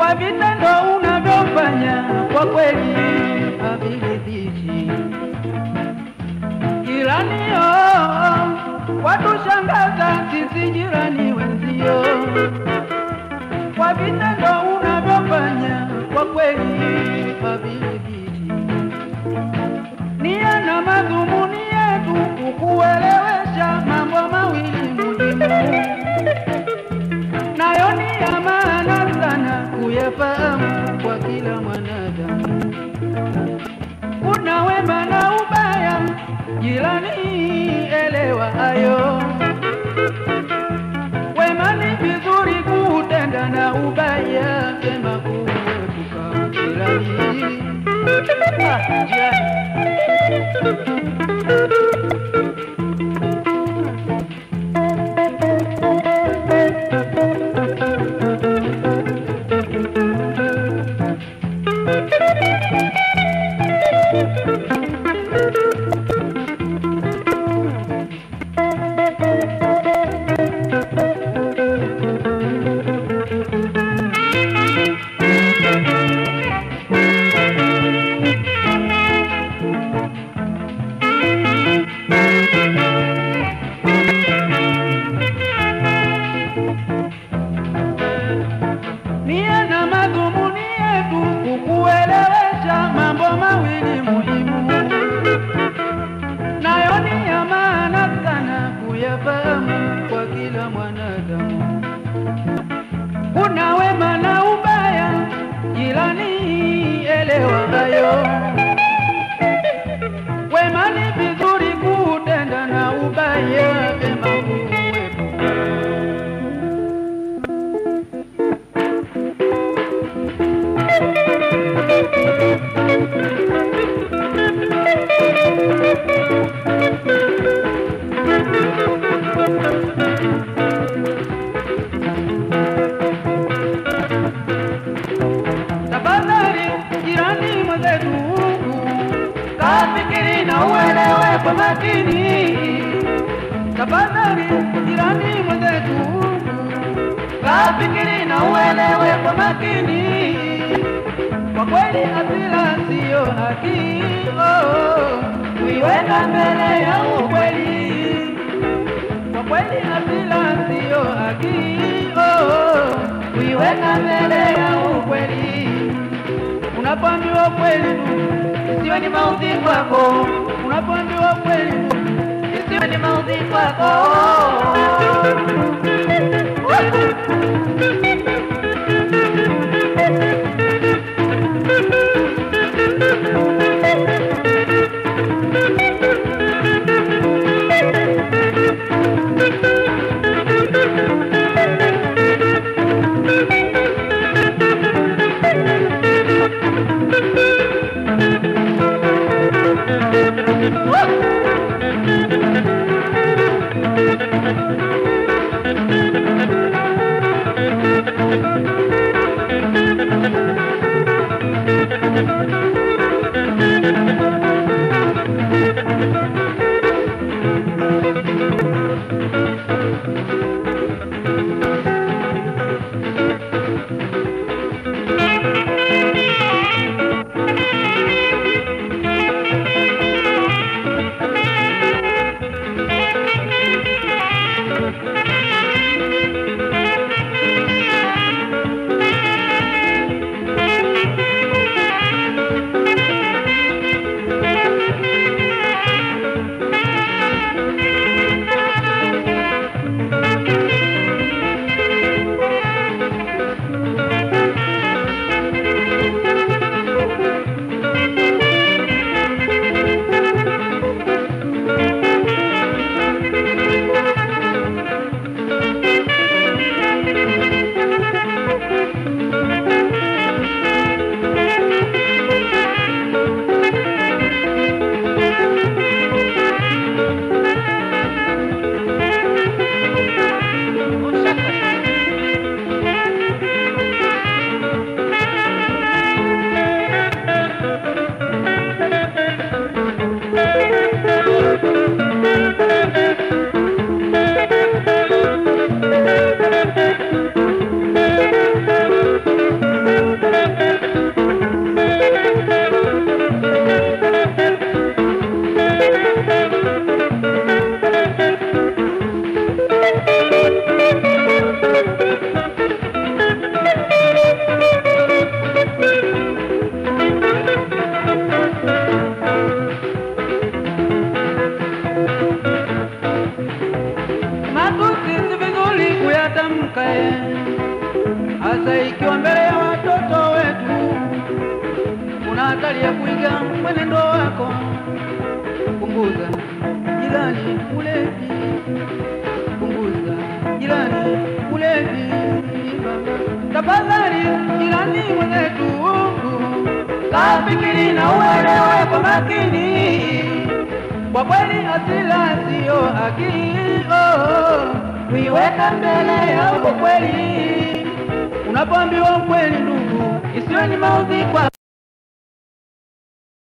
kwa vitendo unavyofanya kwa kweli haviridhishi. Jiranio, watushangaza sisi jirani wenzio, kwa vitendo unavyofanya kwa kweli haviridhishi. Nia na madhumuni yetu kukuelewesha mambo mawili muhimu nayo ni ya maana sana kuyafahamu kwa kila mwanadamu. Kuna wema na ubaya, jirani, elewa hayo. Wema ni vizuri kuutenda na ubaya vyema kuepuka jirani. Ah, jirani. nia na madhumuni yetu kukuelewesha mambo mawili muhimu, nayo ni ya maana sana kuyafahamu kwa kila mwanadamu. Kuna wema na ubaya, jirani, elewa hayo. Wema ni vizuri kuutenda na ubaya vyema kuepuka. Tafadhali jirani mwenzetu, kafikiri na uelewe kwa makini. Tafadhali jirani mwenzetu, kafikiri na uelewe kwa makini. Kwa kweli hasira siyo haki, oh, kuiweka mbele ya ukweli. Kwa kweli hasira siyo haki, oh, kuiweka mbele ya ukweli. Unapoambiwa ukweli tu, isiwe ni maudhi kwako. Unapoambiwa ukweli tu, isiwe ni maudhi kwako. Matusi si vizuri kuyatamka, eh, hasa ikiwa mbele ya watoto wetu. Kuna hatari ya kuiga mwenendo wako. Punguza jirani ulevi, punguza jirani ulevi. Tafadhali jirani mwenzetu, kafikiri na uelewe kwa makini kwa kweli hasira siyo haki, oh, kuiweka mbele ya ukweli. Unapoambiwa ukweli, ndugu, isiwe ni maudhi kwako.